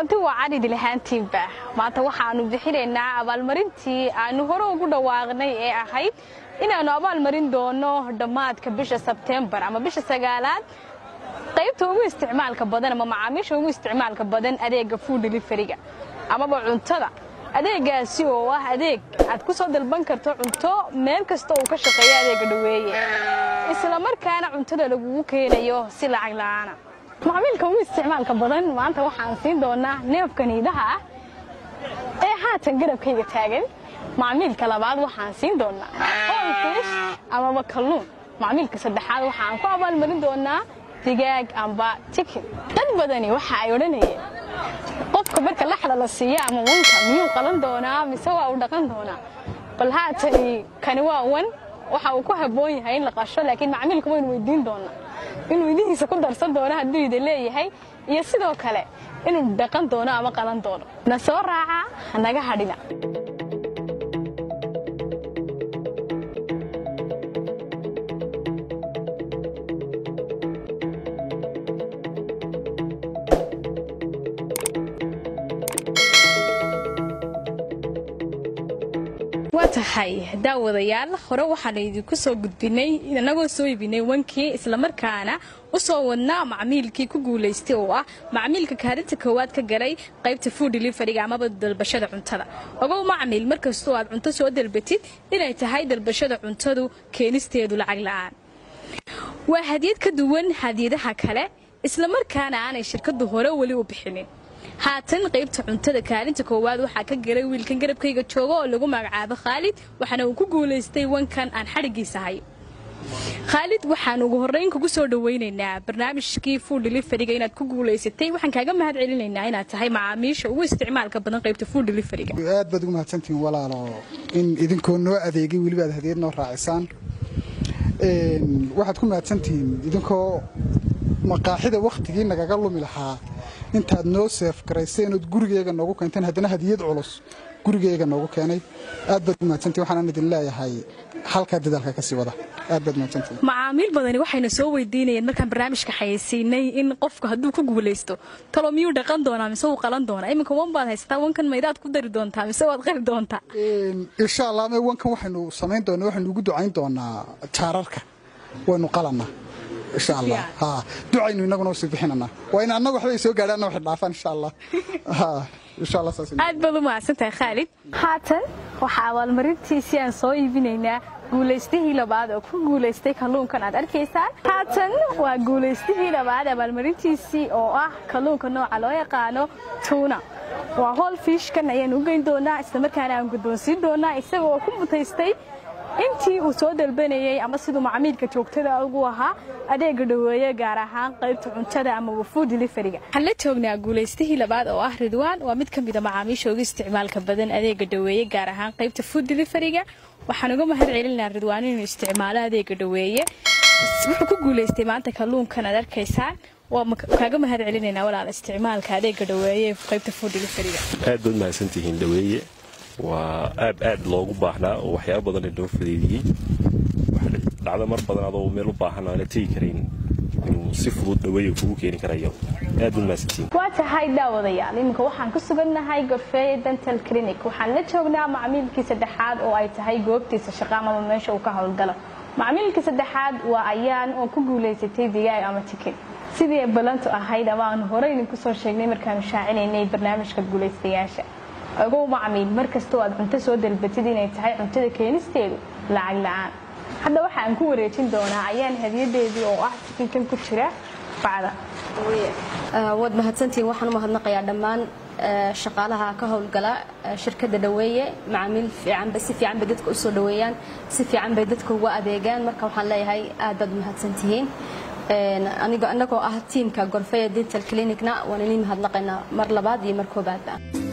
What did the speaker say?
kulanti waa cadhidi lahaantiinba maanta waxaannu bixinaynaa abaalmarintii aannu hore ugu dhawaaqnay ee ahayd inaannu abaalmarin doono dhammaadka bisha sebtembar ama bisha sagaalaad qaybta ugu isticmaalka badan ama macaamiisha ugu isticmaalka badan adeega food deliveriga amaba cuntada adeegaasi oo ah adeeg aad ku soo dalban karto cunto meel kasta uu ka shaqeeyo adeega dhoweeye isla markaana cuntada lagugu keenayo si lacag la'aana macmiilka ugu isticmaalka badan maanta waxaan siin doonaa neefka niidaha ah ee haatan garabkayga taagan macmiilka labaad waxaan siin doonaa holfish amaba kalluun macmiilka saddexaad waxaan ku abaalmarin doonaa digaag amba tikin dad badani waxa ay odhanayeen qofka marka laxda la siiya ama wanka miyuu qalan doonaa mise waa uu dhaqan doonaa bal haatani kani waa wan waxa uu ku habboon yahay in la qasho laakiin macmiilka waynu weydiin doonaa inuu idihiisa ku darsan doono hadduu ida leeyahay iyo sidoo kale inuu dhaqan doono ama qalan doono na soo raaca hanaga hadhina waa tahay daawadayaal hore waxaan idinku soo gudbinay inagoo soo iibinay wankii islamarkaana u soo wadnaa macmiilkii ku guulaystay oo ah macmiilka kaalinta koowaad ka galay qaybta food deliveriga amaba dalbashada cuntada ogow macmiil markastoo aad cunto soo dalbatid inay tahay dalbashada cuntadu keenisteedu lacag la'aan waa hadiyad ka duwan hadiyadaha kale islamarkaana aanay shirkadu hore weli u bixinin haatan qaybta cuntada kaalinta koowaad waxaa ka galay wiilkan garabkayga jooga oo lagu magacaabo khaalid waxaana uu ku guulaystay wankan aan xadhigiisa hayo khaalid waxaan ugu horrayn kugu soo dhawaynaynaa barnaamijkii food deliveriga inaad ku guulaysatay waxaan kaaga mahad celinaynaa inaad tahay macaamiisha ugu isticmaalka badan qaybta food deliveriga aad baad ugu mahadsantihiin walaalo in idinkoo noo adeegay weliba aad hadiyad noo raacisaan waxaad ku mahadsantihiin idinkoo maqaaxida wakhtigii nagaga lumi lahaa intaad noo seef garayseen ood gurigeega noogu keenteen haddana hadiyad culus gurigeega noogu keenay aad baad u mahadsantihin waxaan idin leeyahay halkaa dadaalka ka sii wada aad baad mahadsantihin macaamiil badani waxayna soo weydiinayeen markaan barnaamijka xayeysiinay in qofku hadduu ku guulaysto talo miyuu dhaqan doonaa mise wuu qalan doonaa iminka wan baad haysataa wankan maydaad ku dari doontaa mise waad qali doontaa insha allah me wankan waxaynu samayn doonaa waxaynu ugu ducayn doonaa jaararka waynu qalanaa insha allah ha ducaynu inaguna usii bixinanaa waa in annaga waxbay soo gaadhaanna waxay dhaafaan insha allah ha insha allah saas aad baad u mahadsantahay khaalid haatan waxaa abaalmarintiisii aan soo iibinaynaa guulaystihii labaad oo ku guulaystay kalluunkan aad arkaysaan haatan waa guulaystihii labaad abaalmarintiisii oo ah kalluunka nooca loo yaqaano tuuna waa hol fishkan ayaan u geyn doonaa islamarkaana aan guddoonsiin doonaa isaga oo ku mutaystay intii uu soo dalbanayey ama siduu macmiilka joogtada ugu ahaa adeega dhoweeye gaar ahaan qaybta cuntada ama food deliveriga waxaan la joognaa guulaystihii labaad oo ah ridwaan waa mid ka mida macaamiisha ugu isticmaalka badan adeega dhoweeye gaar ahaan qaybta food deliveriga waxaan uga mahad celinaa ridwaan inuu isticmaalo adeega dhoweeye wuxuu ku guulaystay maanta kalluunkan aad arkaysaan waa kaaga mahad celinaynaa walaal isticmaalka adeega dhoweeye qaybta food deliveriga aad baad mahadsantihiin dhoweeye waa aab aad loogu baahnaa oo waxyaaba badan inoo fadeediyey dhacdo mar badan adoo meel u baahan aana tegi karayn inuu si fudud dhaweeya kugu keeni karayo aad baad mahadsantihiin waa tahay daawadayaal iminka waxaan ku sugannahay gorfeeye dental clinic waxaan la joognaa macmiilkii saddexaad oo ay tahay goobtiisa shaqo amaba meesha uu ka howlgalo macmiilkii saddexaad waa ayaan oo ku guulaysatay digaag ama tikin sidii ay ballantu ahayd ama aanu hore idinku soo sheegnay markaanu shaacinaynay barnaamijka guulaystayaasha ogow macmiil mar kastoo aad cunto soo dalbatid inay tahay cuntada keenisteedu lacag la'aan hadda waxa aan ku wareejin doonaa ayaan hadiyadeedii oo ah tikinkan ku jira bacda waad mahadsantihiin waxaan u mahadnaqayaa dhammaan shaqaalaha ka howlgala shirkadda dhaweeye macaamiil fiicanba si fiican bay dadka u soo dhaweeyaan si fiican bay dadka uga adeegaan marka waxaan leeyahay aad baad mahadsantihiin anigoo annagoo ah tiimka gorfeya dental clinicna waan idin mahadnaqaynaa mar labaad iyo mar koobaadba